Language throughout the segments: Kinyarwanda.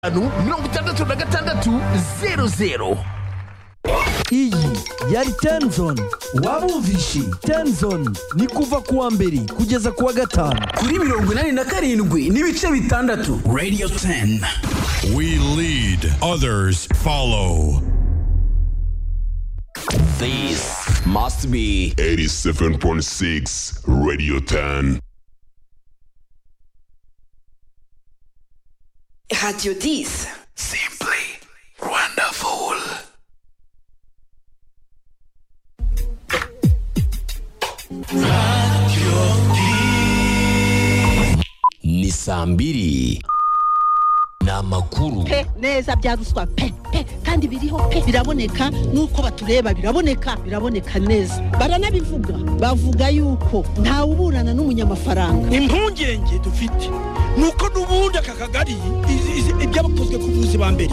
gatanu mirongo itandatu na gatandatu zeru zeru iyi yari tenzoni waba umvishe tenzoni ni kuva ku wa mbere kugeza ku wa gatanu kuri mirongo inani na karindwi n'ibice bitandatu Radio 10. We lead, others follow. This must be 87.6 Radio 10. Radio 10. Simply wonderful. ni saa mbiri ni amakuru pe neza bya ruswa pe pe kandi biriho pe biraboneka n'uko batureba biraboneka biraboneka neza baranabivuga bavuga yuko ntawe uburana n'umunyamafaranga impungenge dufite ni uko n'ubundi aka kagari izi- izi- ibyabakozwe ku buvuzi ba mbere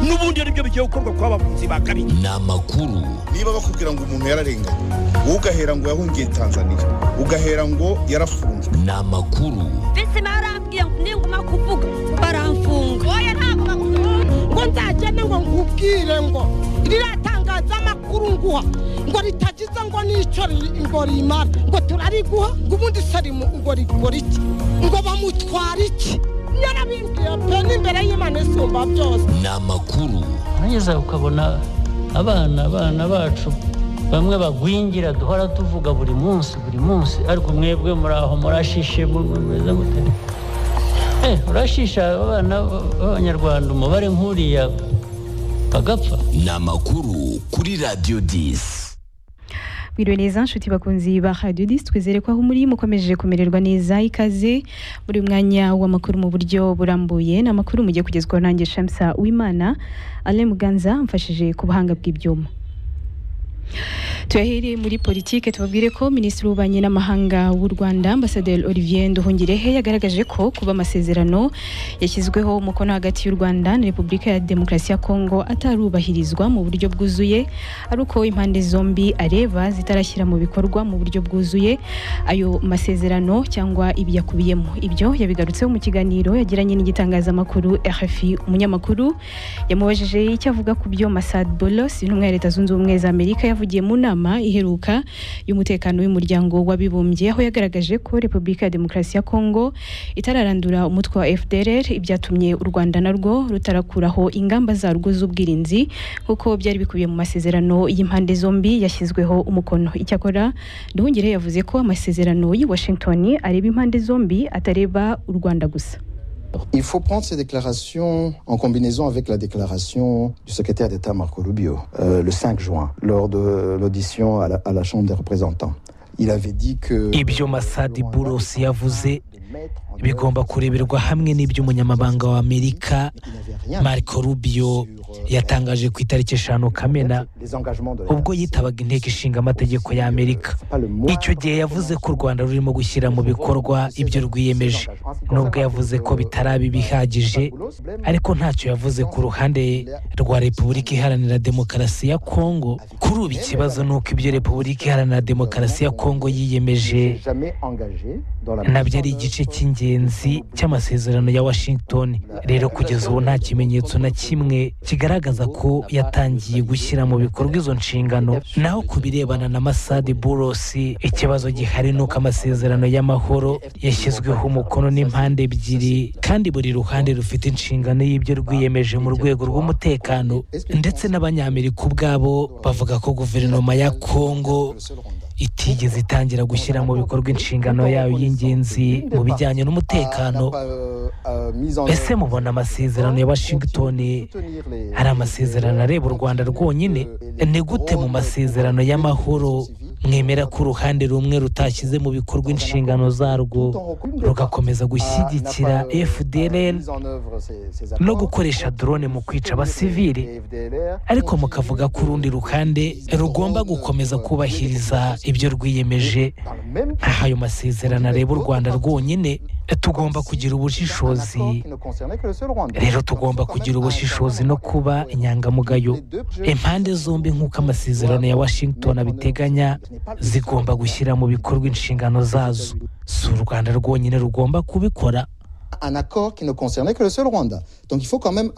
n'ubundi ari byo bigiye gukorwa ku bavuzi ba kabiri ni amakuru niba bakubwira ngo umuntu yararenganye wowe ugahera ngo yahungiye tanzania ugahera ngo yarafunzwe ni amakuru visi barambwiye ngo ninguma kuvuga baramfunga oya ntabwo bakufunga ngo nzagende ngo nkubwire ngo ririya tangazamakuru nguha ngo ritagize ngo n'icyo ri- ngo rimara ngo turariguha ngo ubundi sarimu ngo rigura iki ngo bamutwara iki yarabimbwiye pe n'imbere y'imana isumba byose ni amakuru urangeza ukabona abana abana bacu bamwe bagwingira duhora tuvuga buri munsi buri munsi ariko mwebwe muri aho murashishe mu- mu- mumeze mute Eh, urashisha abana b'abanyarwanda umubare nk'uriya bagapfa ni amakuru kuri radiyo disi mwiriwe neza nshuti bakunzi ba radiyo disi twizere ko aho muri mukomeje kumererwa neza ikaze muri uyu mwanya w'amakuru mu buryo burambuye ni amakuru mugiye kugezwaho nanjye shamsa wimana alain muganza mfashije ku buhanga bw'ibyuma tuyahere muri politike tubabwire ko minisitiri w'ububanyi n'amahanga w'u rwanda ambasaderi olivier nduhungirehe yagaragaje ko kuba amasezerano yashyizweho umukono hagati y'u rwanda na repubulika ya demokarasi ya kongo atarubahirizwa mu buryo bwuzuye ari uko impande zombi areba zitarashyira mu bikorwa mu buryo bwuzuye ayo masezerano cyangwa ibiyakubiye mu ibyo yabigarutseho mu kiganiro yagiranye n'igitangazamakuru rfi umunyamakuru yamubajije icyo avuga ku byo masad bolos intumwa ya leta zunze ubumwe za amerika yavugiye mu nama iheruka y'umutekano w'umuryango w'abibumbye aho yagaragaje ko repubulika ya demokarasi ya kongo itararandura umutwe wa fdr ibyatumye u rwanda narwo rutarakuraho ingamba zarwo z'ubwirinzi nk'uko byari bikubiye mu masezerano y'impande zombi yashyizweho umukono icyakora nduhungire yavuze ko amasezerano y'i washington areba impande zombi atareba u rwanda gusa Il faut prendre ces déclarations en combinaison avec la déclaration du secrétaire d'État Marco Rubio euh, le 5 juin lors de l'audition à, la, à la Chambre des représentants. Il avait dit que... ibyo masadi burosi yavuze bigomba kureberwa hamwe n'iby'umunyamabanga wa amerika marco rubio yatangaje ku itariki eshanu kamena ubwo yitabaga inteko ishinga amategeko ya amerika icyo gihe yavuze ko u rwanda rurimo gushyira mu bikorwa ibyo rwiyemeje nubwo yavuze ko bitaraba bihagije ariko ntacyo yavuze ku ruhande rwa repubulika iharanira demokarasi ya kongo kuri ubu ikibazo ni uko ibyo repubulika iharanira demokarasi ya kongo yiyemeje Jamais engagé dans la... nabyo ari igice cy'ingenzi cy'amasezerano ya washington rero kugeza ubu nta kimenyetso na kimwe kigaragaza ko yatangiye gushyira mu bikorwa izo nshingano naho ku birebana na masadi burosi ikibazo gihari ni uko amasezerano y'amahoro yashyizweho umukono n'impande ebyiri kandi buri ruhande rufite inshingano y'ibyo rwiyemeje mu rwego rw'umutekano ndetse n'abanyamerika ubwabo bavuga ko guverinoma ya kongo itigeze itangira gushyira mu bikorwa inshingano yayo y'ingenzi mu bijyanye n'umutekano ese mubona amasezerano ya washington ari amasezerano areba u rwanda rwonyine ni gute mu masezerano y'amahoro mwemera ko uruhande rumwe rutashyize mu bikorwa inshingano zarwo rugakomeza gushyigikira fdln no gukoresha drone mu kwica abasivili ariko mukavuga ko urundi ruhande rugomba gukomeza kubahiriza ibyo rwiyemeje aha ayo masezerano areba u rwanda rwonyine tugomba kugira ubushishozi rero tugomba kugira ubushishozi no kuba inyangamugayo impande zombi nk'uko amasezerano ya washington abiteganya zigomba gushyira mu bikorwa inshingano zazo si u rwanda rwonyine rugomba kubikora un accord qui ne concernait que le seul Rwanda. Donc il faut quand même